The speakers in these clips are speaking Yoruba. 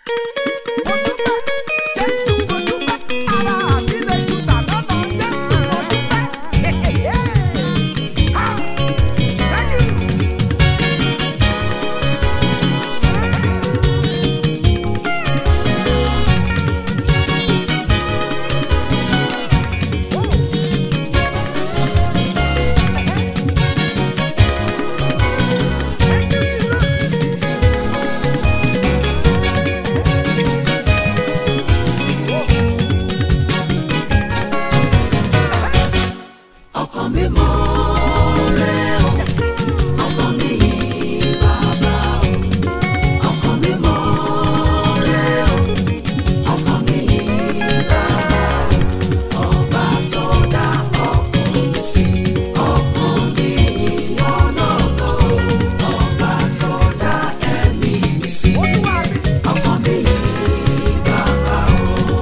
ọkàn mi mọ́ rẹ o ọkàn mi yìn bàbá o ọkàn mi mọ́ rẹ o ọkàn mi yìn bàbá o ọba tó dá ọkàn mi sí ọkàn mi yìn ọlọ́gbọ́ o ọba tó dá ẹ̀mí mi sí ọkàn mi yìn bàbá o.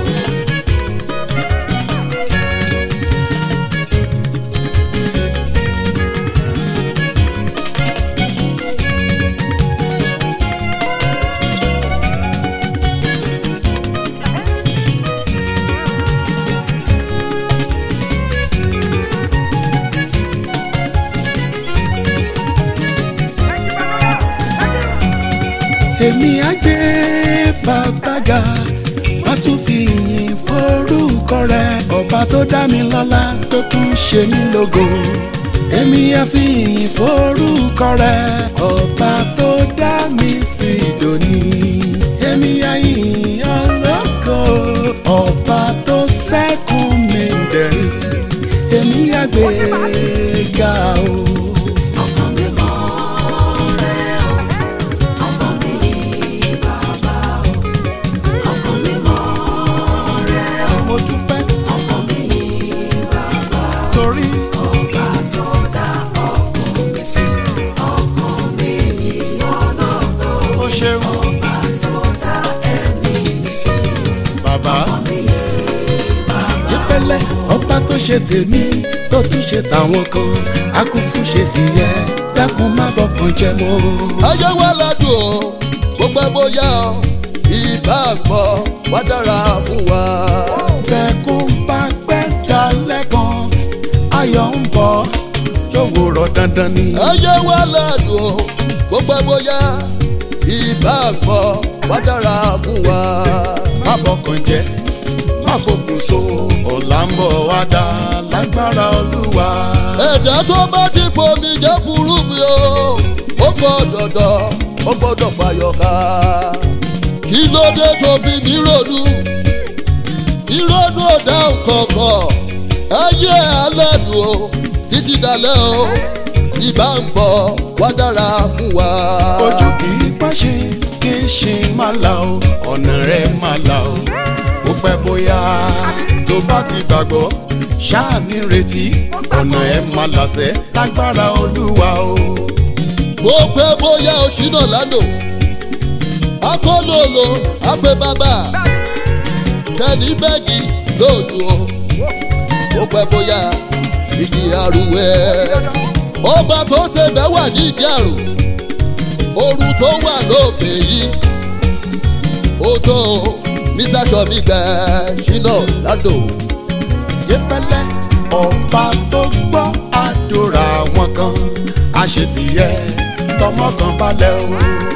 èmi á gbé bàbá ga má tún fi ìyìn forúkọ rẹ ọba tó dá mi lọ́lá tó tún ṣe mí lógo èmi á fi ìyìn forúkọ rẹ ọba tó dá mi sí dòní èmi á yìn ọlọ́kọ ọba tó sẹ́kùn mi dẹ̀rín èmi á gbé ga o. ọkàn mi mọ́ rẹ o ọkàn mi yìn bàbá o ọkàn mi mọ́ rẹ o mo dúpẹ́ ọkàn mi yìn bàbá torí ọba tó dá ọkàn mi sí ọkàn mi yìn ọlọ́gbọ́ ó ṣeun ọba tó dá ẹ̀mí mi sí bàbá. mi yìn bàbá ìfẹ́lẹ́ ọba tó ṣe tèmi tó tún ṣe tàwọn kan akúkú ṣe tìyẹ dákun má bọkàn jẹ mọ́. ayé wa ládùn o gbogbo ẹ bóyá o ìbá gbọ́ wá dára fún wa. bẹ́ẹ̀kún bá pẹ́ dalẹ̀ kan ayọ̀ ń bọ̀ lówùrọ̀ dandan ni. ayé wa ládùn o gbogbo ẹ bóyá ìbá gbọ́ wá dára fún wa. má bọkàn jẹ má bọkùn so ọ̀la ń bọ̀ wá dá lágbára olúwa. ẹ̀dá tó bá ti fomi jẹ́ furu mi o ó gbọ́dọ̀ dọ̀ ó gbọ́dọ̀ fàyọ̀ká. kí ló dé tó fi mí ronú ìrònú ọ̀dà kọ̀ọ̀kan ayé alẹ́ dùn o títí dalẹ́ o ìbá ń bọ̀ wá dára fún wa. ojú kì í pàṣẹ kì í ṣe má la o ọ̀nà rẹ̀ má la o ó pẹ́ bóyá tó bá ti gbàgbọ́ ṣáà ní retí ọ̀nà ẹ̀ má làṣẹ lágbára olúwa o. mo pẹ́ bóyá oṣù náà lánàá akólólo àpè bàbá tẹ̀lé bẹ́ẹ̀gì lóòdù o mo pẹ́ bóyá igi àrùwẹ̀ ọba tó ṣe bẹ́ẹ̀ wà ní ìdí àrùn ooru tó wà lókè yìí ó tó mr sọmi gbẹ ṣínà ládò yẹfẹlẹ ọba tó gbọ́ àdúrà wọn kan àṣetìyẹ tọmọ kan balẹ̀ o.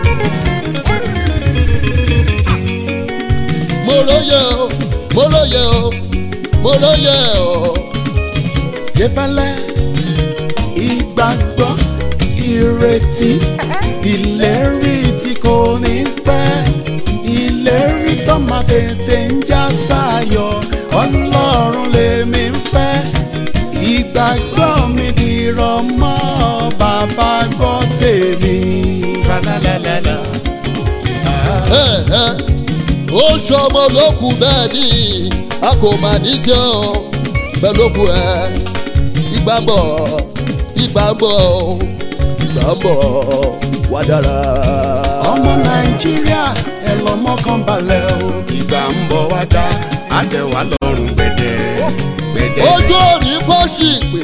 mo róye o mo róye o mo róye o yẹfẹlẹ ìgbàgbọ́ ìrètí ìlérí tí kò ní pẹ́ ìlérí tó máa tètè ń já sáyọ̀ ọlọ́run lèmi ń fẹ́ ìgbàgbọ́ mi dìrọ̀ mọ́ bàbá gbọ́ tèmi. Tra-la-la-la-la. Ah. ẹ ẹ ó ṣọmọ lókun bẹ́ẹ̀ ni a kò mà ní sí ọ pẹ̀lú òkú ẹ ìgbà ń bọ̀ ìgbà ń bọ̀ ìgbà ń bọ̀ wá dára. ọmọ nàìjíríà ẹ lọmọ kan balẹ̀ o ìgbà ń bọ̀ wá dá àdẹ̀wà lọ́rùn gbẹ̀dẹ̀ gbẹ̀dẹ̀. ojú òní kò sì pè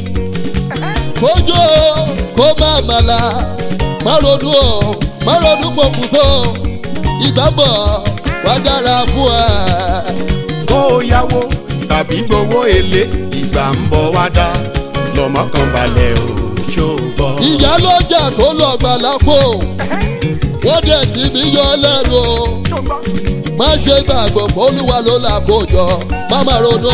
kójú kó má màlà má ronú o má ronú pokùnso ìgbà ń bọ̀ wá dára fún ẹ. kó o yáwó tàbí gbowó èlé ìgbà ń bọ̀ wá dá lọ́mọ kan balẹ̀ o ṣó o gbọ́. ìyá lọ́jà tó lọ gbà lápò wọ́n dẹ̀ sí mi yọ ẹlẹ́nu o má ṣe gbàgbọ́ pé olúwa ló là kó jọ má má ronú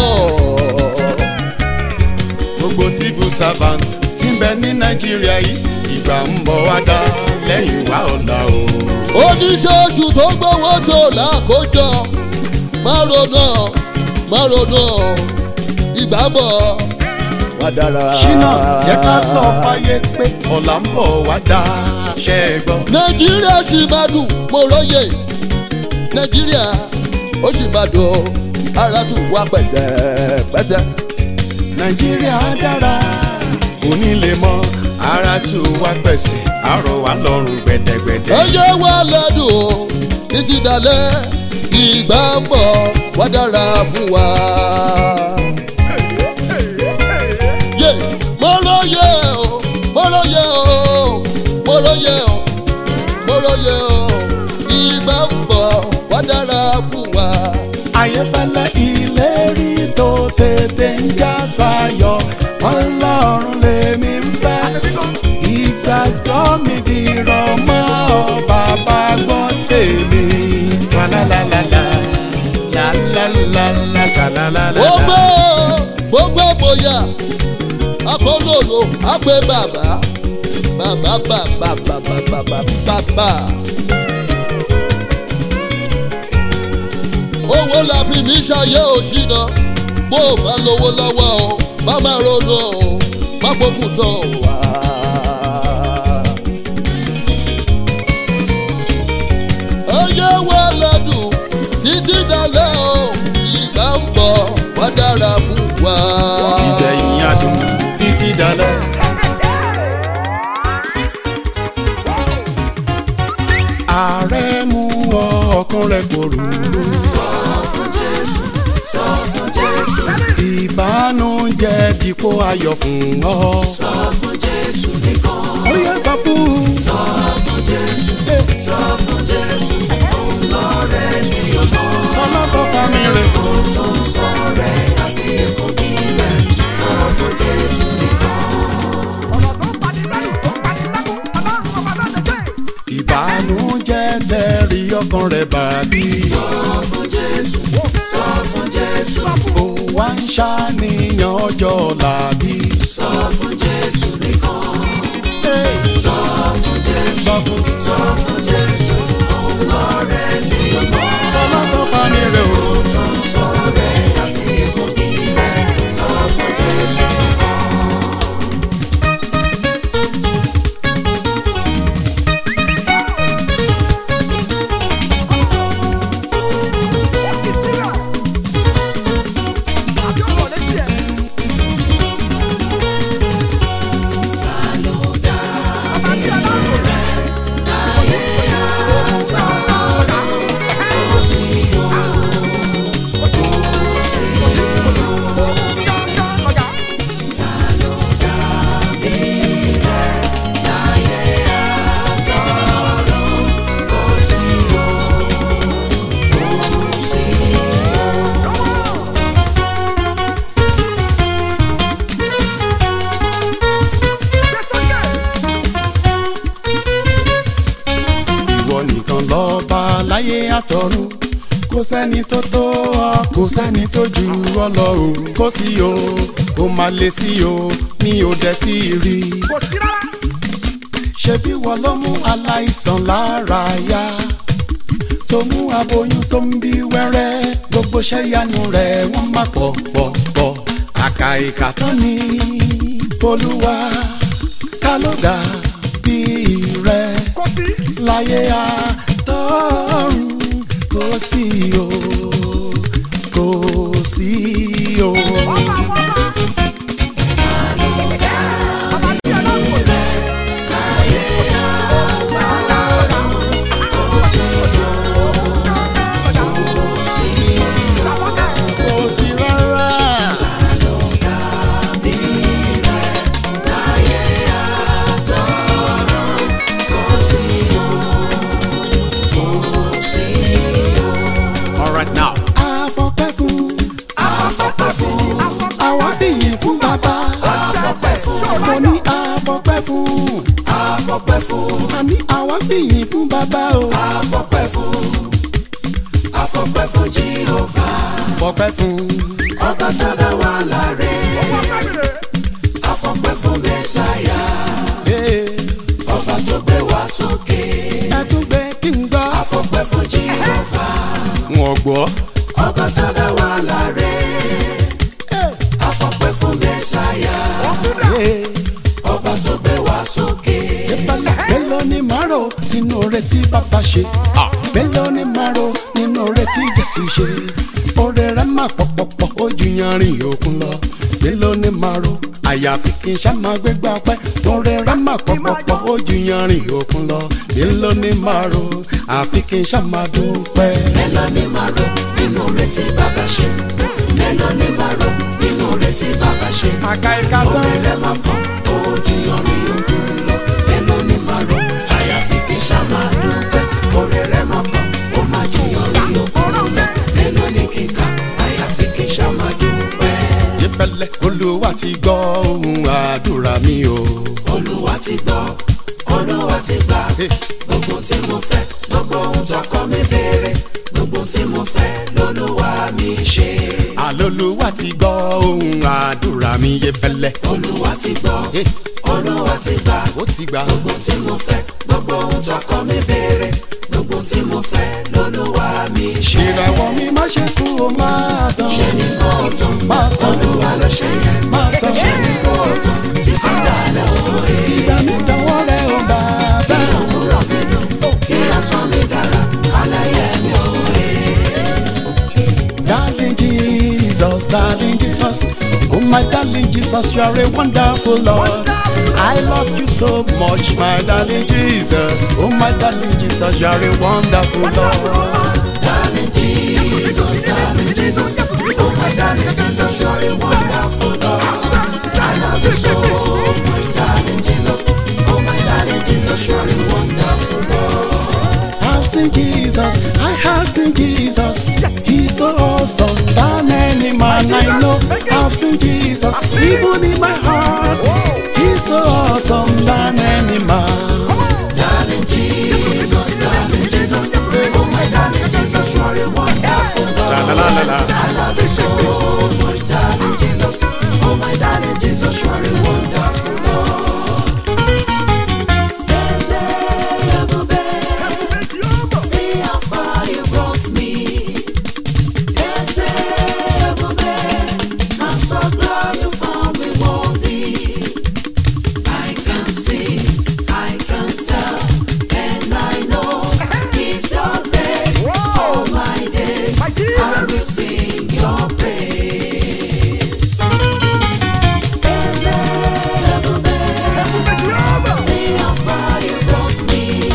gbogbo civil servant tí ń bẹ ní nàìjíríà yìí ìgbà ń bọ̀ wá dá lẹ́yìn wá ọ̀la o. oníṣẹ́ṣù tó gbowó tó là kó jọ má ronú má ronú ìgbà ń bọ̀ wá dára. ṣínà yẹ ká sọ fáyé pé ọ̀la ń bọ̀ wá dá ṣẹ́ ẹ gbọ́. nàìjíríà sì máa dùn mo róye nàìjíríà ó sì máa dùn ara tún wá pẹ̀sẹ̀pẹ̀sẹ̀. nàìjíríà dára kò ní lè mọ ara tù wá pẹ̀sẹ̀ àrọ̀ wá lọ́rùn gbẹ̀dẹ̀gbẹ̀dẹ̀. ẹyẹ wa lẹ́dùn o títí dalẹ̀ ìgbà ń bọ̀ wá dára fún wa. yé mo róye o mo róye o mo róye o mo róye o ìgbà ń bọ̀ wá dára fún wa. ayéfẹ́lẹ́ ìlérí tó tètè ń já sáyọ ọlọ́run lèmi ń fẹ́ ìgbàgbọ́ mi dìrọ̀ mọ́ ọ bàbá gbọ́ tèmi. Tralalala, lalalala, tralalala. gbogbo gbogbo bóyá akólólo àgbẹ̀ bàbá bàbá bàbá bàbá bàbá bàbá. owó la fi mí ṣayé òṣìnà bó o bá lówó lọ́wọ́ o má má ronú o má gbókùn sọ wá. ẹyẹ wa lọ́dún títí dalẹ́ o ìgbà ń bọ̀ wá dára fún wa. ìgbẹ̀yìn adùn títí dalẹ̀. ààrẹ mú ọ ọkàn rẹ pòrúurú. sọ fún jésù sọ fún jésù ìbánújẹ́ dípò ayọ̀ fún ọ. sọ fún jésù nìkan ó yẹ sọ fún. sọ fún jésù sọ fún jésù òun lọrẹ tí o mọ sọlá sọ fami rẹ. tó ń sọ rẹ àti èkó bí rẹ sọ fún jésù nìkan. ọ̀rọ̀ tó ń pani lẹ́rù tó ń pani lẹ́kùn ọlọ́run ọba ló lè ṣe. ìbánújẹ́ tẹ̀rí ọkàn rẹ bàbí. sọ fún jésù sọ fún jésù ó wá ń ṣàníyàn ọjọ́ ọ̀la bí. sọ fún jésù nìkan sọ fún jésù sọ fún. sọ fún jésù òun lọrẹ tí o mọ. sọlá sọ fami rẹ o. tó ń sọ rẹ àti èkó bí rẹ sọ fún jésù nìkan. wọ́n kì í sílẹ̀. àbí ọ̀rọ̀ létí ẹ̀. Bàbá bí ọlọ́run ò fẹ́. Gbé sókè. ìwọ nìkan lọ́ba láyé àtọ̀run kò sẹ́ni tó tó ọ kò sẹ́ni tó ju ọ lọ o kò sí o kò má lè sí o ní òde tí ì rí kò sí rárá. ṣebí wọ́n ló mú aláìsàn lára yá tó mú aboyún tó ń bí wẹ́rẹ́ gbogbo ṣẹ́yanu rẹ̀ wọ́n má pọ̀ pọ̀ pọ̀ àkà ìkà tán ni olúwa ta ló dà bí rẹ̀ kò sí. láyé àtọ́run kò sí o kò sí o. ọba àwọn ọba. Bàbá bí ọlọ́run ò fẹ́. kò sí rárá. Kò sí bàbá o. àfọpẹ́ fún àfọpẹ́ fún jehova fọpẹ́ fún. ọba tó dá wa láre àfọpẹ́ fún mẹ́sàáyà ee, ọba tó gbé wa sókè ẹ tún gbé kí n gbọ́. àfọpẹ́ fún jehova wọ́n gbọ́. ọba tó dá wa láre àfọpẹ́ fún mẹ́sàáyà ee, ọba tó gbé wa sókè ìfàlẹ̀ mélòó ni màrò nínú oore tí bàbá ṣe. mélòó ni màrò nínú oore tí jésù ṣe. oore rẹ̀ máa pọ̀pọ̀pọ̀ ó ju yanrìn òkun lọ. mélòó ni màrò àyàfi kí n ṣá máa gbégbá pẹ́. oore rẹ̀ máa pọ̀pọ̀pọ̀ ó ju yanrìn òkun lọ. mélòó ni màrò àfi kí n ṣá máa dúpẹ́. mélòó ni màá rò nínú oore tí bàbá ṣe mélòó ni màá rò nínú oore tí bàbá ṣe. àka ìka tán. Oore rẹ̀ máa pọ̀, ojú ọ̀rìn òkun lọ. Mélòó ni màá rò? Àyàfi kí n ṣá máa dúpẹ́. Oore rẹ̀ máa pọ̀, ó máa ju ọ̀rìn òkun lọ. Mélòó ni kíkà? Àyàfi kí n ṣá máa dúpẹ́. ìfẹ̀lẹ̀ olúwa ti gbọ́ ohun àdúrà mi o. Olúwa ti gbọ́, Olúwa ti gbà. Hey. Gbogbo tí mo fẹ́, gbogbo ohun tọkọ mi béèrè. Gbogbo tí mo fẹ́ lolúwa mi ṣe. àlọ́lúwa ti gbọ́ ohun àdúrà mi ìfẹ̀lẹ̀. Olúwa ti gbọ́, Hey. Olúwa ti gbà. ó ti gbà. gbogbo tí mo fẹ́ gbogbo ohun tọkọ mi béèrè gbogbo tí mo fẹ́ lolúwa mi ṣe. ìràwọ̀ mi má ṣe kú o máa tán. ṣe ni kò tán máa tán. olúwa ló ṣe yẹn. máa tán. ṣe ni kò tán títí dalẹ̀ òye. ìgbà mi dánwọ́ rẹ̀ o bàbá. òwúrọ̀ mi dùn kí ọ̀sán mi dára alẹ́ yẹn mi òye. darling jesus darling jesus oh my darling jesus you are a wonderful lord. I love you so much, my darling Jesus. Oh, my darling Jesus, you are a wonderful Lord. darling jesus darling jesus oh my darling jesus you are a wonderful lord. I love you so much darling jesus oh my darling jesus you are a wonderful lord. I've seen Jesus, I have seen Jesus. He's so awesome than any man I know. I've seen Jesus, even in my heart. He's so awesome than any man. Darling Jesus, darling Jesus, oh my darling Jesus, you are a wonderful God. La, la, la, la, la. I love you so much, darling Jesus, oh my darling Jesus, you are a wonderful God. See how far you brought me. I'm so glad you found me worthy. I can see, I can tell, and I know it's your grace. All my days, I will sing your praise. See how far you brought me.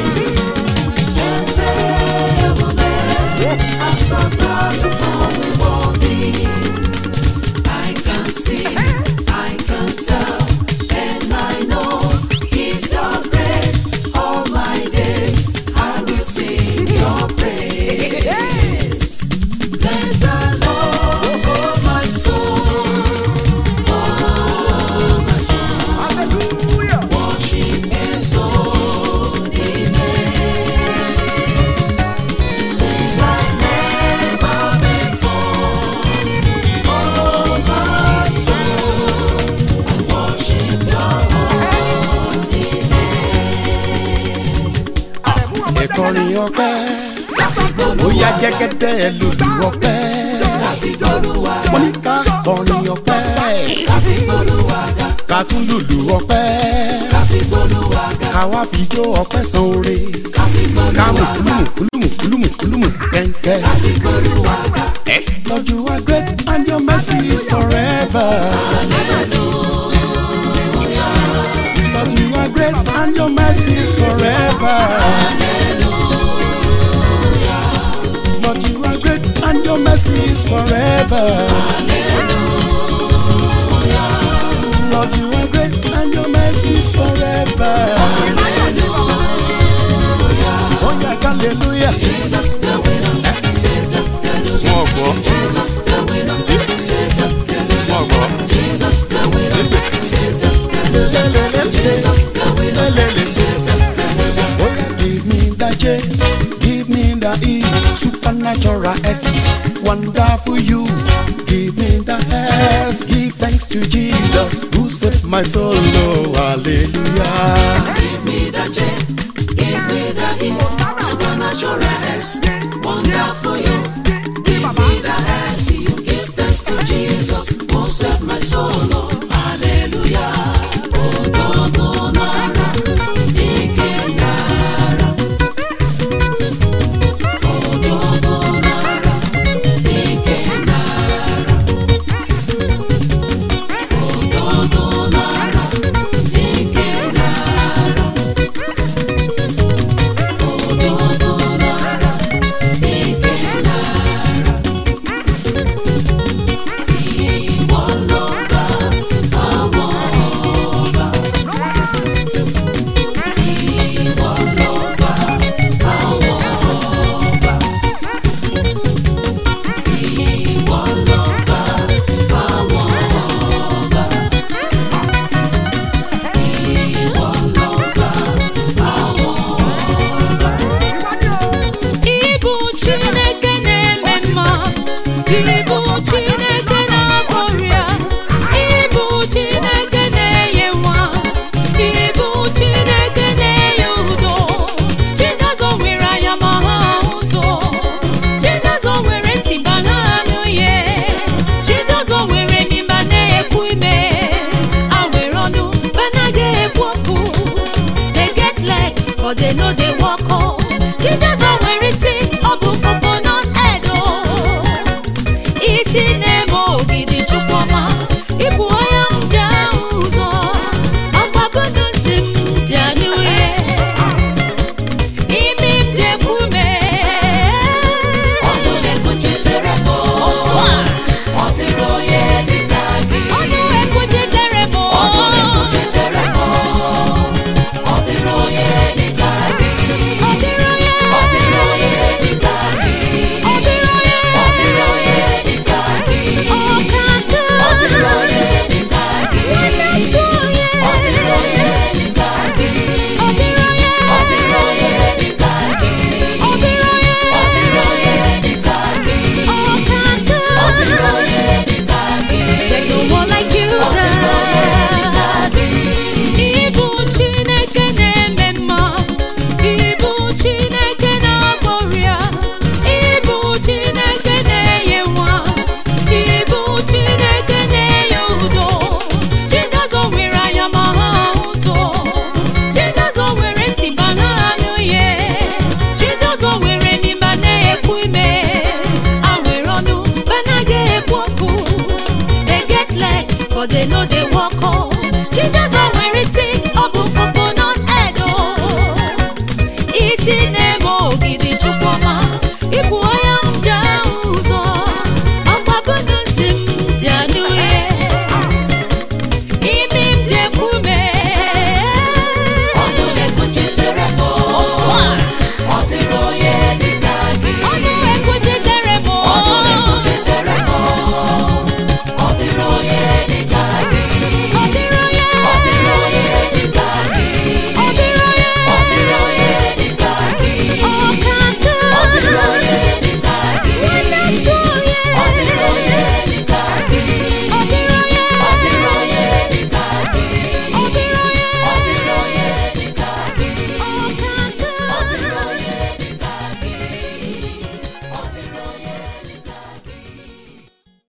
I'm so glad you found me worthy. I can see, I can tell, and I know it's your grace. All my days I will sing your praise. Bless the Lord, oh my soul, oh my soul. Worship His holy name. Sing like never before. Oh my soul, worship Your holy name. Ẹ̀kọrin ọpẹ́, ó yá jẹ́gẹ́dẹ́ lùlù ọpẹ́. Olúwa Mo ní ká kọrin ọpẹ́, káfí Olúwa ga, ká tún lùlù ọpẹ́. káfí Olúwa ga, Ká wá fi jó ọpẹ́ san oore. káfí Ká mú Olúwa ga, kúlùmù kúlùmù kúlùmù kúlùmù kẹ́ńkẹ́. káfí Olúwa ga. Lord, you are great and your mercy is forever. Lord, you are great and your mercy is forever. Lord, you are great and your mercy is forever. Lord, you are great and your mercy is forever. Oh yeah, hallelujah. Jesus the winner, Satan the loser. Wọ́n gbọ́, Jesus the winner, Satan the loser. wọ́n gbọ́. Jesus the winner, Satan the loser. Jesus the winner, Satan the loser. Oh yeah, give me that change. give me the E, supernatural S, wonderful you, give me the S, give thanks to Jesus who saved my soul, oh hallelujah. Give me the J,